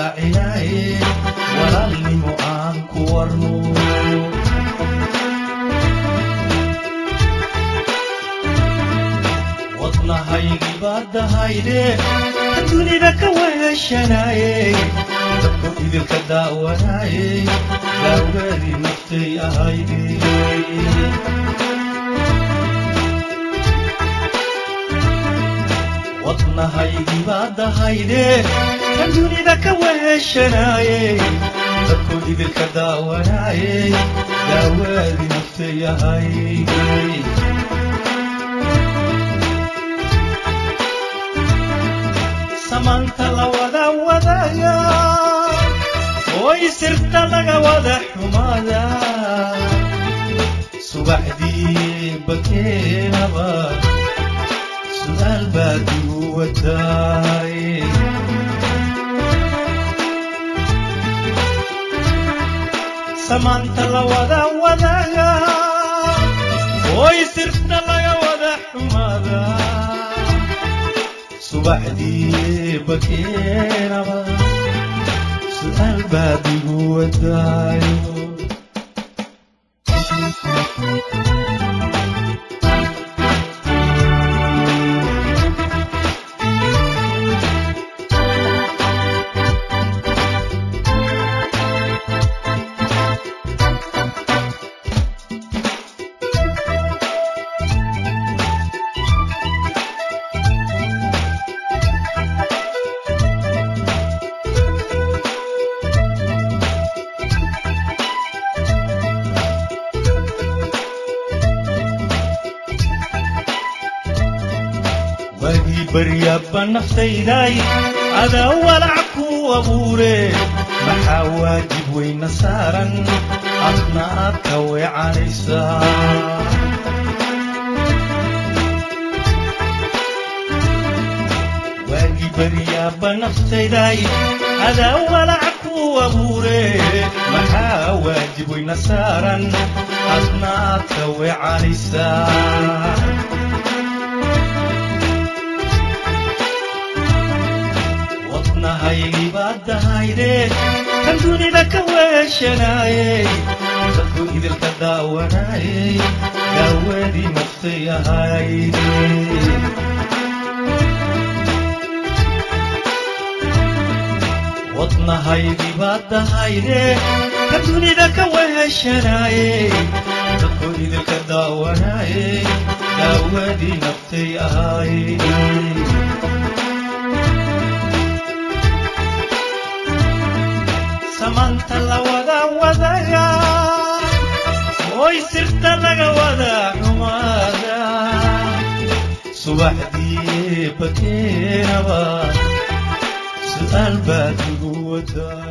waacinaye walaalnimo aan ku warno wadnahaygii baadahayde dunida ka weheshanaye dadku idilka daawanaye daawgaadii naftay ahayde wadnahaygii baadahayde kan dunida ka weheshanaye dadku idilka daawanaye daawaadii naftay ahayde samaanta la wada wadaya oy sirta laga wada xumaada subaxdii bakeenaba su'aal baad igu wadaay samaanta la wada wadaya oy sirta laga wada xumaada subaxdii bakeenaba su'aal baad igu wadaayo waagii baryaabba naftayday adaa walac ku abuure maxaa waajib weyna saaran adna aad ka weecanaysaa waagii baryaabba naftayday adaa walac ku abuure maxaa waajib weyna saaran adna aad ka weecanaysaa wadnahaygii baadahayde kan dunida ka weeshanaye dadku idilka daawanaye daawadii naftay ahayde wadnahaygii baadahayde kan dunida ka weeshanaye dadku idilka daawanaye daawadii naftay ahayde samaanta la wada wadaya oy sirta laga wada xumaada subaxdii bakeenaba su'aal baad igu wadaa